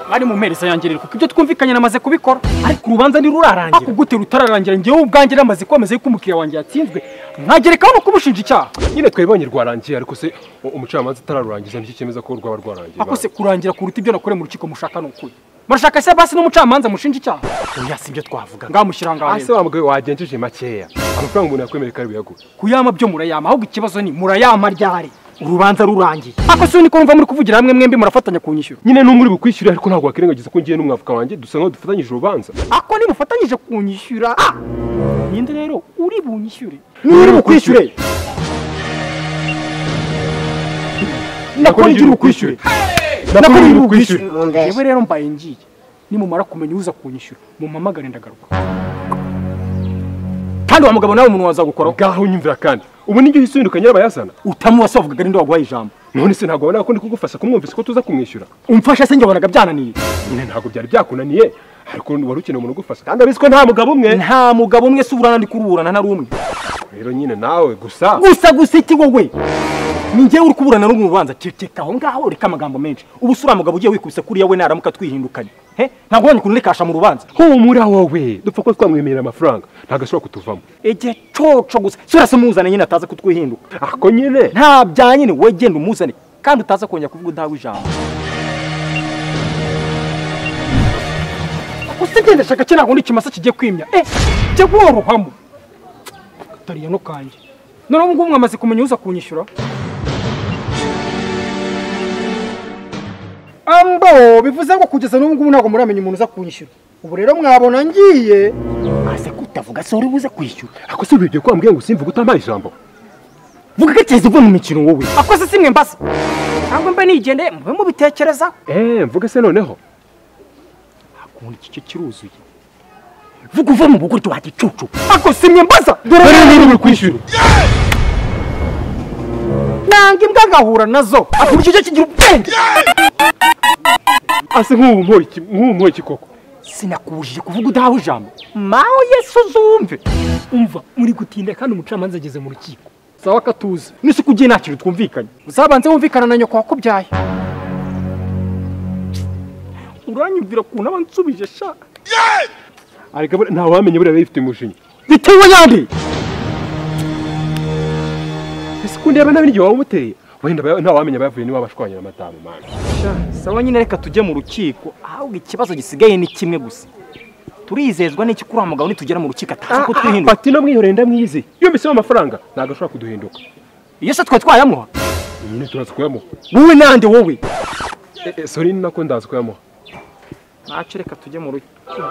mwari mu mpereza yanjye rero kuko ibyo twumvikanye namaze kubikora ariko urubanza ntirurarangira ako gute rutararangira njyewe ubwanjye namaze kwemeza yuko umukiriya wanjye yatsinzwe nkagerekaho no kumushinja icyaha nyine twebonye rwarangiye ariko se umucamanza utararurangiza nicyo cyemeza ko rwaba rwarangiye ako se kurangira kuruta ibyo nakoreye mu rukiko mushaka ni ukuri murashaka se basi n'umucamanza mushinja icyaha oya si byo twavuga ngamushyira ngaho hasi wa mugabo wagenjeje makeya amafaranga umuntu yakwemereye kari buyaguhe kuyama byo murayama ahubwo ikibazo ni murayama ryari urubanza rurangiye ako si niko mva muri kuvugira hamwe mwembi murafatanya kunyishyura nyine n'umwe uri bukwishyure ariko ntabwo wakwirengagiza ko ngiye n'umwavoka wanjye dusa nkaho dufatanyije urubanza ako nimufatanyije kunyishyura ah! ninde rero uri bunyishyure n'uri bukwishyure nakora igihe bukwishyure Nakora igihe bukwishyure yewe rero mbaye ngiye nimumara kumenya uza kunyishyura mumpamagare ndagaruka kandi wa mugabo nawe umuntu wazagukoraho ngaho nyumvira kandi ubu nibyo uhise uhinduka nyirabayazana utamuwa se wavugaga ninde waguhaye ijambo none se ntabwo wabona ko ndi kugufasha kumwumvise ko tuza kumwishyura umfasha se njye wabonaga byananiye nyine ntabwo byari byakunaniye ariko wari ukeneye umuntu ugufasha kandi abizi ko nta mugabo umwe nta mugabo umwe se uburana ndi kuruburana ntari umwe rero nyine nawe gusa gusa gusa iki wowe ni njyewe uri kuburana n'umwe mu rubanza ceceka aho ngaho reka amagambo menshi ubu si uriya mugabo ugiye wikubise kuriya we naramuka twihindukanye he ntabwo ubonye ukuntu uri kasha mu rubanza humura wowe dupfa kuba twamwemerera amafaranga ntabwo ashobora kutuvamo igihe coco gusa si urasa umuzane nyine ataza kutwihinduka ako nyine nta bya nyine wowe genda umuzane kandi utaza kongera kuvuga udahawe ijambo usigenda shaka cye ntabwo undi ikimasa kigiye kwimya eh jya worohamo katariyano kanjye noneho ubu ngubu mwamaze kumenya uza kunyishyura ambo bivuze ngo kugeza n'ubu ngubu ntabwo muramenya umuntu uza kunyishyura ubu rero mwabona ngiye maze kutavuga se uri buze kwishyura ako se bibwiye ko wambwiye ngo usimvuge utamaye ijambo vuga ugakeza uvuye mu mikino wowe akoze si mwe mbasa ntabwo mbe nigendeye mube mubitekereza eee mvuge se noneho ubundi igice kiruzuye vuga uve mu buguryo wa gicucu ako si mwe mbaza dore niba uri kwishyura nanga imbwa ngahura nazo ako icyo gice kigira ubwenge ase nk'ubu mpoye iki nk'ubu mpoye iki koko sinakubujije kuvuga udahawe ijambo mawe yesu uzumve umva muri gutinda kandi umucamanza ageze mu rukiko sawa katuze nise ugiye nta kintu twumvikanye uzabanze wumvikana na nyoko wakubyaye uranyumvira ukuntu aba ansubije sha ariko buriya nta wamenya buriya biba bifite umujinya bitewe n'andi ese ukuntu yaba nta biryo waba umuteye wenda aba- nta wamenya abayavuye niba bashwanyira amatamu mani sawa nyine reka tujye mu rukiko ahubwo ikibazo gisigaye ni kimwe gusa turizezwa n'iki kuri wa mugabo nitugera mu rukiko ataza kutwihinduka fata ino mwihoreye ndamwizi iyo mbisaba amafaranga ntabwo ashobora kuduhinduka iyo se twe twayamuha nyine turaza kuyamuha wowe nande wowe Eh, eh, sori ni nako ndaza kuyamuha ntacyo reka tujye mu rukiko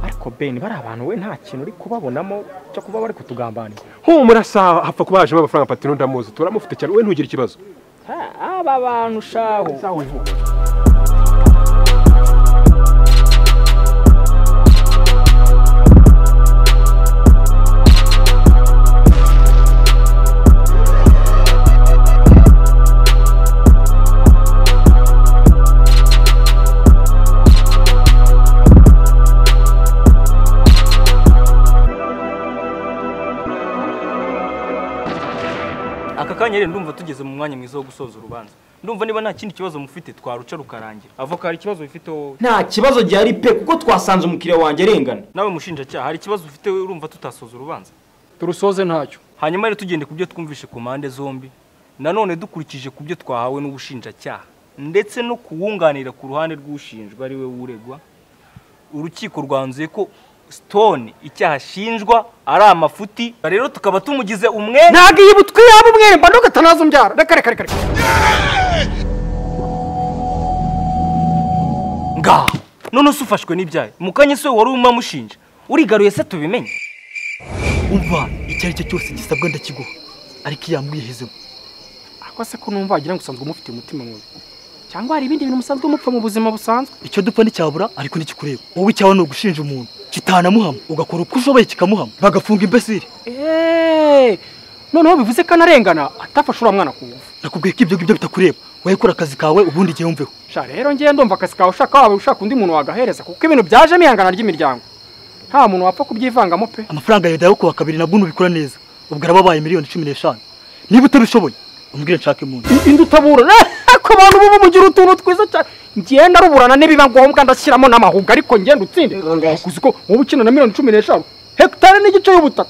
ariko beni bari abantu we nta kintu uri kubabonamo cyo kuba bari kutugambanira humura sawa hapfa kuba hajemo amafaranga patino ndamuzi turamufite cyane we ntugire ikibazo aba bantu shaho aka kanya rero ndumva tugeze mu mwanya mwiza wo gusoza urubanza ndumva niba nta kindi kibazo mufite twaruca rukarangira avoka hari ikibazo ufite wowe nta kibazo gihari pe kuko twasanze umukiriya wanjye arengana nawe mushinjacyaha hari ikibazo ufite wowe urumva tutasoza urubanza turusoze ntacyo hanyuma rero tugende ku byo twumvishe ku mpande zombi nanone dukurikije ku byo twahawe n'ubushinjacyaha ndetse no kuwunganira ku ruhande rw'ushinjwa ari we uregwa urukiko rwanzuye ko stone icyaha ashinjwa ari amafuti rero tukaba tumugize umwenda ntabwo iyi butwi yaba umwere mba ntuga atanaza umbyara reka reka reka reka ngaha none se ufashwe n'ibyayo mukanya se wari umamushinja urigaruye se tubimenye umva icyo ari cyo cyose gisabwa ndakiguha ariko iyo yamwihezemo ako se ko numva wagira ngo usanzwe umufite umutima mubi cyangwa hari ibindi bintu musanzwe mupfa mu buzima busanzwe icyo dupfa nticyabura ariko ntikikureba wowe icyawe ni ugushinja umuntu kitanamuhama ugakora uko ushoboye kikamuhama bagafunga imbesiri eee noneho bivuze ko anarengana atafashe uriya mwana ku ngufu nakubwiye ko ibyo ngibyo bitakureba wowe kora akazi kawe ubundi igihe wumveho sha rero ngewe ndumva akazi kawe ushaka waba ushaka undi muntu wagahereza kuko ibintu byajemo ihangana ry'imiryango nta muntu wapfa kubyivangamo pe amafaranga yawe ndayakuha kabiri nabwo nubikora neza ubwo araba abaye miliyoni cumi n'eshanu niba utabishoboye umbwire nshake mu nzu indi utabura ku bantu bubu mugira utuntu twiza cyane ngenda ruburana nibiba ngombwa ndashyiramo n'amahuga ariko ngenda utsinde gusa ko wowe ukina na miliyoni cumi n'eshanu hegitari n'igice y'ubutaka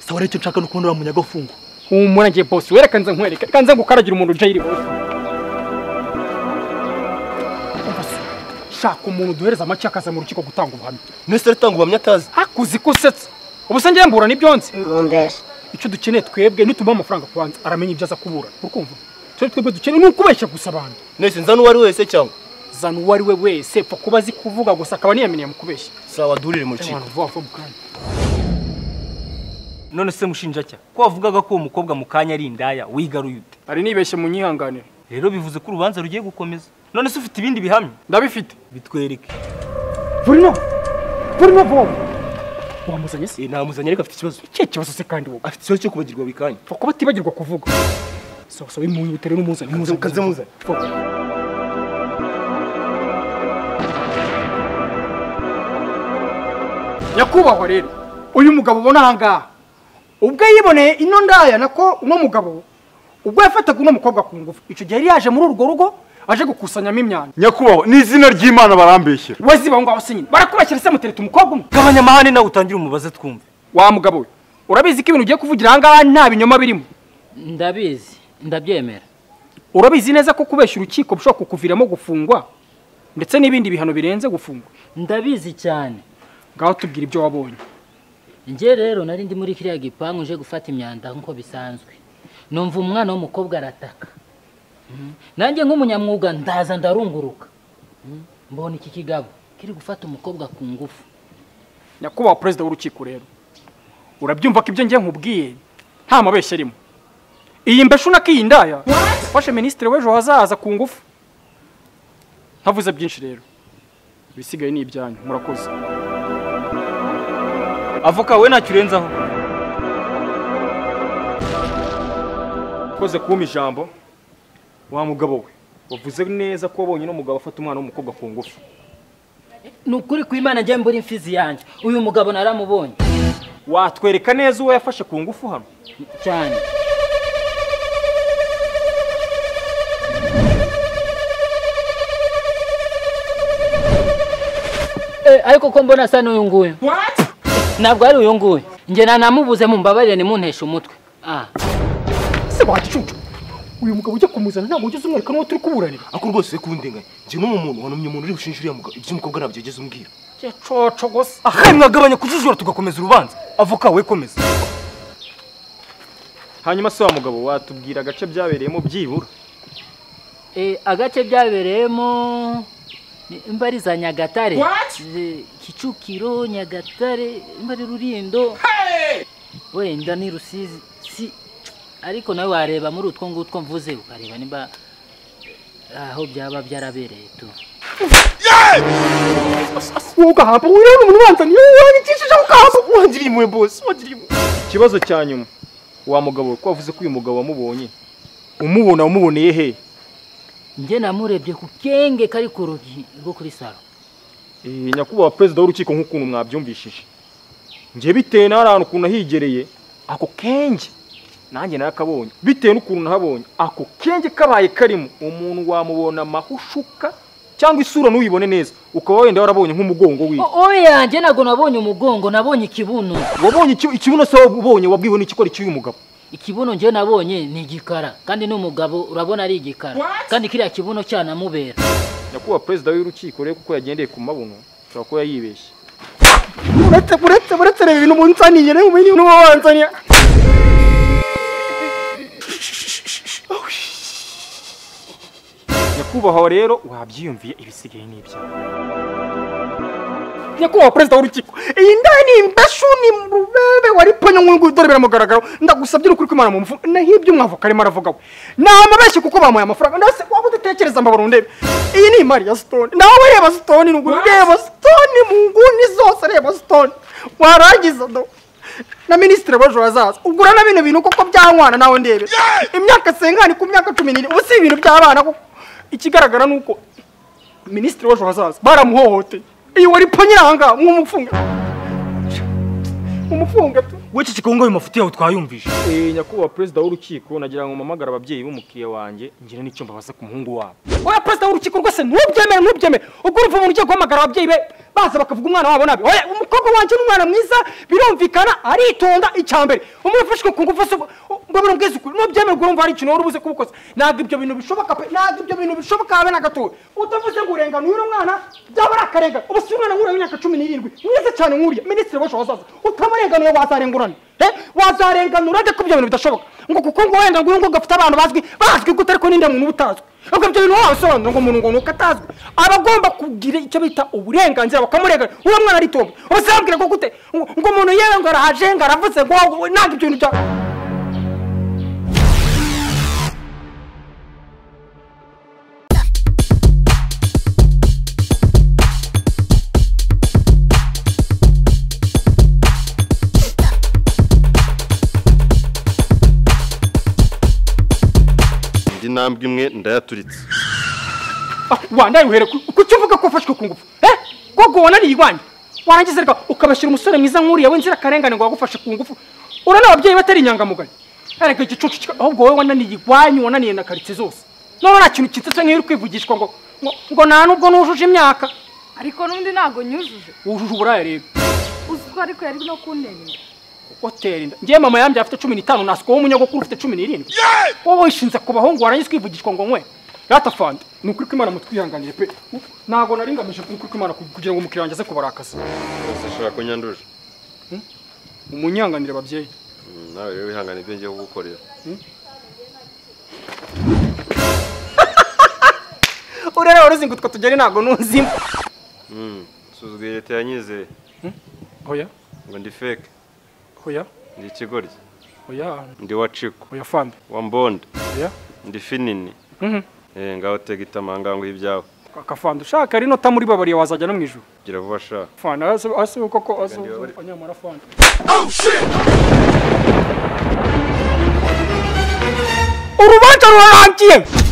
sawa rero icyo nshaka ni ukubona uriya munyagafungo humura ngiye bose wereka nze nkwereke reka nze ngukaragira umuntu uje yiri bose shaka umuntu duhereza amacye akaza mu rukiko gutanga ubuhamya mwese aratanga ubuhamya atazi hakuzi ko usetsa ubu se ngiye mbura n'ibyo nzi Bundesliga. icyo dukeneye twebwe nitumuha amafaranga kubanza aramenya ibyo aza kubura urukumva icyo twebwe dukeneye ni ukubeshya gusa abantu mwese nzana uwo ari we wese cyangwa zana uwo ari we wese pfa kuba azi kuvuga gusa akaba niyaminiye mu kubeshya sawa durire mu rukiko abantu vuba vuba mu kanya none se mushinjacyaha ko wavugaga ko uwo mukobwa mu kanya ari indaya wigaruye ute ari nibeshye mu nyihanganire rero bivuze ko urubanza rugiye gukomeza none se ufite ibindi bihamya ndabifite bitwereke burimo burimo voma wamuzanye se namuzanye ariko afite ikibazo icyo kibazo se kandi wowe afite ikibazo cyo kubagirwa buri kanya pfa kuba atibagirwa kuvuga sosa wimuyihutire n'umuzane muzane Kanze muzane. Vuba. nyakubahwa rero uyu mugabo ubona aha ngaha ubwo yiboneye ino ndaya nako uno mugabo ubwo yafataga uno mukobwa ku ngufu icyo gihe yari yaje muri urwo rugo aje gukusanyamo imyanda nyakubahwa ni izina ry'imana barambeshyera we ziba aho ngaho se nyine barakubashyira se mutereta umukobwa umwe gabanya amahane nawe utangire umubaze twumve wa mugabo we urabizi ko ibintu ugiye kuvugira aha ngaha nta binyoma birimo ndabizi ndabyemera urabizi neza ko kubeshya urukiko bishobora kukuviramo gufungwa ndetse n'ibindi bihano birenze gufungwa ndabizi cyane ngaho tubwira ibyo wabonye njye rero nari ndi muri kiriya gipangu uje gufata imyanda nk'uko bisanzwe numva umwana w'umukobwa arataka Mm. nanjye nk'umunyamwuga ndaza ndarunguruka Mm. mbona iki kigabo kiri gufata umukobwa ku ngufu nyakubahwa perezida w'urukiko rero urabyumva ko ibyo ngiye nkubwiye nta mabeshya arimo iyi mbeshu nako iyi ndaya yafashe minisitiri w'ejo hazaza ku ngufu ntavuze byinshi rero ibisigaye ni ibyanyu murakoze avoka we ntacyo urenzaho ukoze kumpa ijambo wa mugabo we wavuze neza ko wabonye n'umugabo afata umwana w'umukobwa ku ngufu ni ukuri ku imana njye mbura imfizi yanjye uyu mugabo naramubonye watwereka neza uwo yafashe ku ngufu hano cyane Eh, ariko ko mbona asa n'uyu nguyu ntabwo ari uyu nguyu njye nanamubuze mumbabarire nimunteshe umutwe ah se wagicucu uyu mugabo ujya kumuzana ntabwo ujya umwereka n'uwo turi kuburanira ako rwose we kundenganya njye no mu muntu wanumye umuntu uri bushinje uriya mugabo ibyo umukobwa ntabyo yageze umbwira coco gusa ahe mwagabanya kujijura tugakomeza urubanza avoka we komeza hanyuma se wa mugabo watubwira agace byabereyemo byibura Eh, agace byabereyemo ni- mba ari za nyagatare Eh, kicukiro nyagatare mba ari rurindo wenda ni rusizi si ariko nawe wareba muri utwo ngutwo mvuze ukareba niba aho byaba byarabereye tu wowe ugahabwa wowe rero ni umuntu ubanza niyo wanyikishije ugahabwa wangiriye impuhwe bose wangiriye impuhwe ikibazo cya nyuma wa mugabo we ko wavuze ko uyu mugabo wamubonye umubona wamuboneye he njye namurebye ku kenge kari ku rugi rwo kuri salo Eh, nyakubahwa perezida w'urukiko nk'ukuntu mwabyumvishije njye bitewe n'ahari ahantu ukuntu ahigereye ako kenge nanjye nakabonye bitewe n'ukuntu nahabonye ako kenge kabaye karimo umuntu wamubona amahushuka cyangwa isura nuyibone neza ukaba wenda warabonye nk'umugongo wiwe oya njye ntabwo nabonye umugongo nabonye ikibuno wabonye iki- ikibuno se wabonye wabwiwe n'iki ko ari icy'uyu mugabo ikibuno njye nabonye ni igikara kandi n'umugabo urabona ari igikara kandi kiriya kibuno cyanamubera nyakubahwa perezida w'urukiko rero kuko yagendeye ku mabuno ashobora kuba yibeshye uretse uretse uretse reba ibintu umuntu unsaniye reba ibintu uba wansaniye nyakubahwa rero wabyiyumviye ibisigaye n'ibya nyakubahwa perezida w'urukiko iyi ndaya ni imbeshu ni murubebe wari ponyo nk'uyu dore biramugaragara ndagusabye n'ukuri ko imana mu mufu naho ibyo umwavoka arimo aravuga we ni amabeshyi kuko bamuhaye amafaranga ndetse waba udatekereza mbabara undebe iyi ni imari ya sitoni nawe reba sitoni ni ugura ureba sitoni mu nguni zose reba sitoni warangiza do na minisitiri w'ejo hazaza ugura na bino bintu kuko byankwana nawe ndebe imyaka senkani ku myaka cumi n'ine ubu si ibintu by'abana kuko ikigaragara ni uko minisitiri w'ejo hazaza baramuhohoteye iyo wari ponyine aha ngaha mwumufunge umufunge tu wowe iki kigongo ayo mafuti yawe twayumvishe Eh, nyakubahwa perezida w'urukiko nagira ngo mpamagare ababyeyi b'umukiriya wanjye ngire n'icyo mbabaza ku muhungu wabo oya perezida w'urukiko rwose ntubyemere ntubyemere ubwo urumva umuntu ugiye guhamagara ababyeyi be baza bakavuga umwana wabo nabi oya umukobwa wanjye ni umwana mwiza birumvikana aritonda icya mbere umufashwe ku ngufu se ngo birumvise ukuri ntubyemere urumva hari ikintu wari ubuze kubukoza ntabwo ibyo bintu bishoboka pe ntabwo ibyo bintu bishoboka habe na gatoya utavuze ngo urengane uyu mwana byaba ari akarengane ubu si umwana nk'uriya w'imyaka cumi n'irindwi mwiza cyane nk'uriya minisitiri w'ejo hazaza utamurenganuye wazarenguranira Eh, wazarenganura de ko ibyo bintu bidashoboka ngo kuko ngo wenda ngo uyu nguyu ngo afite abantu bazwi bazwi gute ariko ninde muntu uba utazwi ubwo ibyo bintu wabisobanura ngo umuntu ngo ni uko atazwi aba agomba kugira icyo bita uburenganzira bakamurenganura uriya mwana aritonda ubuzabwira ngo gute ngo ngo umuntu yewe ngo arahaje ngo aravuze ngo ngo- ntabwo ibyo bintu bya indi ntambwe imwe ndayaturitse Ah, wandaye uhere ku- kuki uvuga ko wafashwe ku ngufu eh gogo wananiye irwanyi warangiza reka ukabashyira umusore mwiza nk'uriya w'inzirakarengane ngo wagufashe ku ngufu urana ababyeyi batari inyangamugayo areka igicucu kika- ahubwo wowe wananiye irwanyi wananiye na karitsiye zose none nta kintu kitsetse nk'iyo uri kwivugishwa ngo ngo ngo nta nubwo nujuje imyaka ariko n'undi ntabwo nyujuje wujuje uburaya rero uzi ko ariko yari no kunterera hoteli inda ngewe mama yambye afite cumi n'itanu nasuka wowe umunyagukuru ufite cumi n'irindwi wowe wishinze ku bahungu warangiza kwivugishwa ngo nkwe ratafandi ni ukuri ko imana mutwihanganire pe ntabwo nari ngamije ni ukuri ko imana kugira ngo umukiriya wanjye aze kubarakaza rwose ashobora kunyanduje umunyanganire babyeyi Mm, nawe rero wihangane ibyo ngiye kugukorera urere waruzingutwa tugere ntabwo nuzimo Mm, nsuzuguye leta yanyizeye hoya ngo ndi feke hoya ndi ikigoryi hoya ndi waciko hoya fandi wa mbonda hoya ndi finini Mhm. Eh, ngaho tega itamanganguhe ibyawe akafandi ushaka rino ta muri babariye wazajya no mu ijuru gira vuba sha fandi ase koko ase Ndiyo. anyamara fandi urubanza rurarangiye